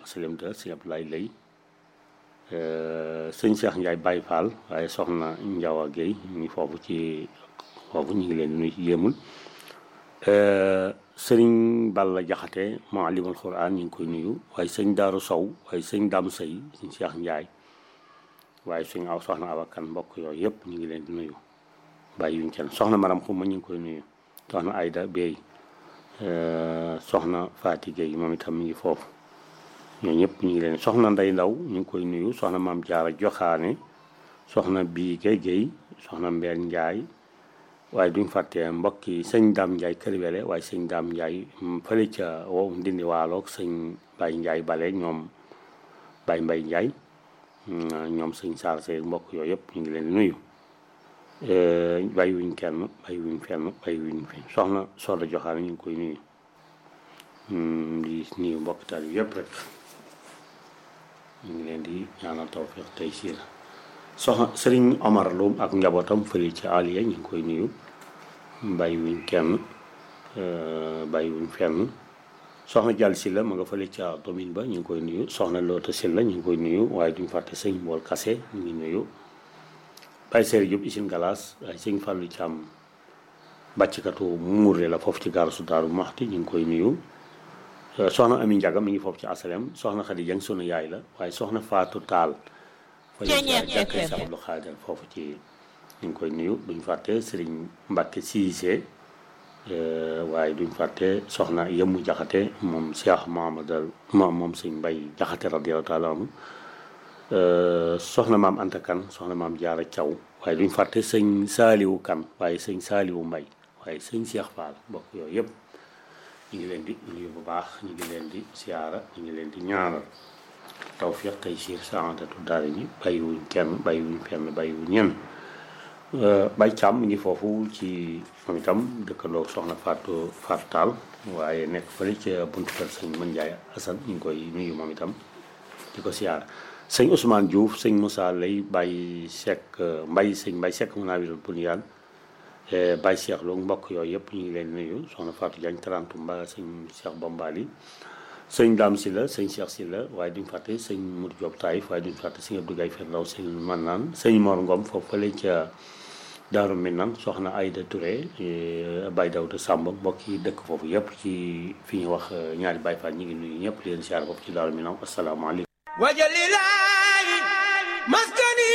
asalem de sëñ Abdoulaye Lay sëñ Cheikh Ndiaye Baye Fall waaye soxna Ndiawa Guèye ñu ngi foofu ci foofu ñu ngi leen di nuyu ci yéemul sëriñ Balla Jaxate maalimul Quran ñu ngi koy nuyu waaye sëñ Daaru Sow waaye sëñ Dam Sey sëñ Cheikh Ndiaye waaye suñu aw soxna awakan mbokk yooyu yëpp ñu ngi leen di nuyu bàyyi yuñ kenn soxna Maram Xuma ñu ngi koy nuyu soxna Ayda Bey soxna Faati Gueye moom itam mi ngi foofu ñooñu ñëpp ñu ngi leen soxna Ndey Ndaw ñu ngi koy nuyu soxna Maam Jaara Joxaane soxna bii Gueye Gueye soxna Mbeen Njaay waaye duñ fàtte mbokk yi sëñ Daam Njaay Kër Wele waaye sëñ Daam Njaay fële ca wow Ndindi Waaloog sëñ Baye Njaay Bale ñoom Baye Mbay Njaay ñoom sëñ Saar Sey mbokk yooyu yëpp ñu ngi leen di nuyu bàyyi wuñ kenn bàyyi wuñ fenn bàyyi wuñ fi soxna Soda Joxaane ñu ngi koy nuyu di nuyu mbokk taal yëpp rek ñu ngi leen di ñaanal tawfiq tey siir soxna Sëriñ Omar Loum ak njabootam fële ci Aliya ñu ngi koy nuyu bàyyi wuñ kenn bàyyi wuñ fenn soxna Jàll Silla ma nga fële ca domine ba ñu ngi koy nuyu soxna Loota Silla ñu ngi koy nuyu waaye duñ fàtte sëñ Mbool Kase ñu ngi nuyu Baye Seeri Jóob Isin Galaas waaye sëñ Fàllu Càmm bàcckatu muurle la foofu ci gaaru su Daaru Maxti ñu ngi koy nuyu soxna Ami Njaga mi ngi foofu ci asalem soxna Xadi Jang sunu yaay la waaye soxna Faatu Taal fële ca jàkkee Seex Abdu Xaadir foofu ci ñu ngi koy nuyu duñ fàtte Sëriñ Mbàkke Siise waaye duñ fàtte soxna yëmmu jaxate moom Cheikh Mahamadal moom moom sëñ Mbay jaxate radiyallahu taala anhu soxna maam Anta Kan soxna maam Jaara Caw waaye duñ fàtte sëñ Saaliwu Kan waaye sëñ Saaliwu Mbay waaye sëñ Cheikh Fall mbokk yooyu yëpp ñu ngi leen di nuyu bu baax ñu ngi leen di siyaara ñu ngi leen di ñaanal tawfiq tey siir saadatu daara ñi bàyyiwuñ kenn bàyyiwuñ fenn bàyyiwuñ ñenn Bay Caam mi ngi foofu ci moom itam dëkkandoo soxna Fatou Fatou Tall waaye nekk fële ca buntu kër sëñ Mën Njaay Asan ñu ngi koy nuyu moom itam di ko siyaara sëñ Ousmane Diouf sëñ Moussa Lay Baye Seck Mbay sëñ Mbay Seck mun naa wiral pour yaan Baye Cheikh Lo mbokk yooyu yëpp ñu ngi leen nuyu soxna Fatou Diagne tarantu mba sëñ Cheikh Bombali sëñ Dame si la sëñ Cheikh si la waaye duñ fàtte sëñ Mour Diop Taïf waaye duñ fàtte sëñ Abdou Gaye Ferlaw sëñ Mannaan sëñ Mor Ngom foofu fële ca Daaru Minam soxna Aïda Touré Baye Dawda Samba mbokk yi dëkk foofu yëpp ci fi ñu wax ñaari Baye Fall ñu ngi nuyu ñëpp leen siyaar foofu ci Daaru Minam asalaamaaleykum wajalilaayi maskani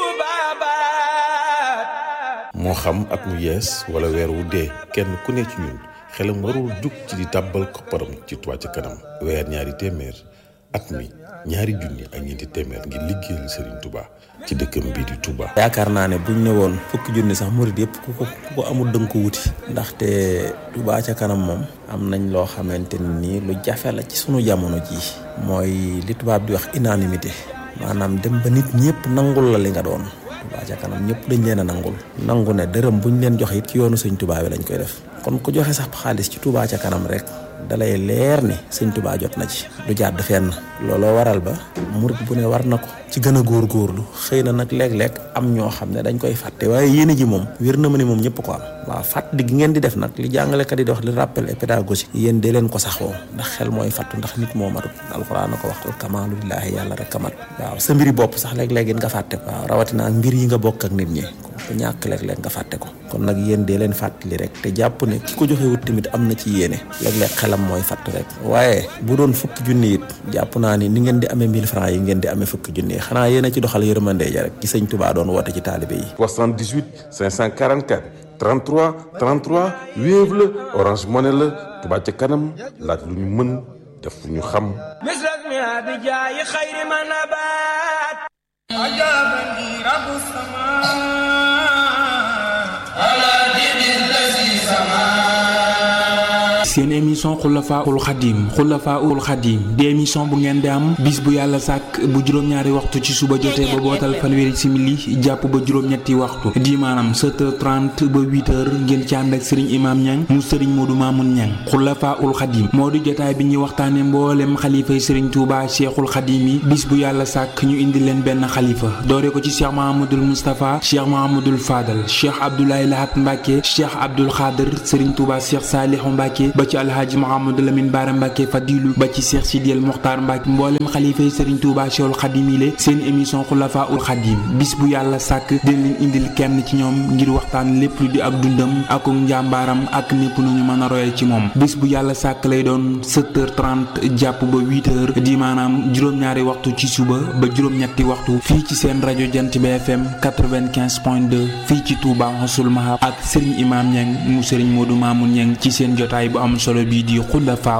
tuubaabaat moo xam at mu yees wala weer wu dee kenn ku ne ci ñun xelam warul jug ci di tàbbal kopparam ci Touba ca kanam weer ñaari téeméer at mi ñaari junni ak ñeenti téeméer ngir liggéeyal Serigne Touba ci dëkkam bii di Touba. yaakaar naa ne buñ ne woon fukki junni sax murid yëpp ku ko ku ko amul dënk ko wuti ndaxte Touba ca kanam moom am nañ loo xamante ni lu jafe la ci sunu jamono jii mooy li tubaab di wax unanimité maanaam dem ba nit ñëpp nangul la li nga doon Touba ca kanam ñëpp dañ leen a nangul nangu ne dërëm buñ leen joxe it ci yoonu sëñ Touba bi lañ koy def kon ku joxe sax xaalis ci Touba ca kanam rek dalay leer ni sëñ Touba jot na ci du jàdd fenn looloo waral ba murit bu ne war na ko ci gën a góorgóorlu xëy na nag léeg-léeg am ñoo xam ne dañ koy fàtte waaye yéene ji moom wér na ma ni moom ñëpp ko am waaw fàttali gi ngeen di def nag li jàngalekat yi di wax li rappel et pédagogique yéen dee leen ko saxoo ndax xel mooy fàttu ndax nit moo matut alxuraan na ko waxtul kamaalu lillaahi yàlla rek kamat waaw sa mbiri bopp sax léeg-léeg it nga fàtte ko waaw rawatina ak mbir yi nga bokk ak nit ñi ku ñàkk léeg-léeg nga fàtte ko kon nag yéen dee leen fàttali rek te jàpp ne ki ko joxe wut tamit am na ci yéene léeg-léeg xelam mooy fàtt rek waaye bu doon fukki junni it jàpp naa ni ni ngeen di amee 1000 francs yi ngeen di amee fukki junni yi xanaa yéen a ci doxal yërmande ja rek ci sëñ Touba doon woote ci taalibe yi 78 544 33 33 Wave la Orange Money la Touba ca kanam laaj lu ñu mën def lu ñu xam misrak mi abijaayi xayri ma nabaat ajaabani rabu seen émission xulafaul xadim xulafaul xadim di émission bu ngeen di am bis bu yàlla sàkk bu juróom-ñaari waxtu ci suba jotee ba bootal fanweeri simili jàpp ba juróom-ñetti waxtu di maanaam 7h30 ba 8h ngeen ci ànd ak sëriñ imaam ñang mu sëriñ moodu maamun ñang xulafaul xadim moo di jotaay bi ñuy waxtaane mboolem xalifay sëriñ tuuba cheikhul xadim yi bis bu yàlla sàkk ñu indi leen benn xalifa doore ko ci cheikh mahamadul moustapha cheikh mahamadul fadal cheikh abdoulaye lahat mbàkke cheikh abdul xaadir sëriñ tuuba cheikh saalihu mbàkke ba ci alhaaji Mouhamadou Lamine Bara Mbacke Fadilu ba ci Cheikh Sidiel Mokhtar Mbacke mboolem xalifa yi Serigne Touba Cheikhul Khadim yi seen émission xulafa ul Khadim bis bu yàlla sàkk dina leen indil kenn ci ñoom ngir waxtaan lépp lu di ak dundam ak njàmbaaram ak népp nañu mën a royal ci moom bis bu yàlla sàkk lay doon 7h30 jàpp ba 8h di maanaam juróom-ñaari waxtu ci suba ba juróom-ñetti waxtu fii ci seen rajo Jant bi FM 95.2 fii ci Touba Xasul Mahab ak Serigne Imam Niang mu Serigne Modou Mamoun Niang ci seen jotaay bu am solo bii di xulafa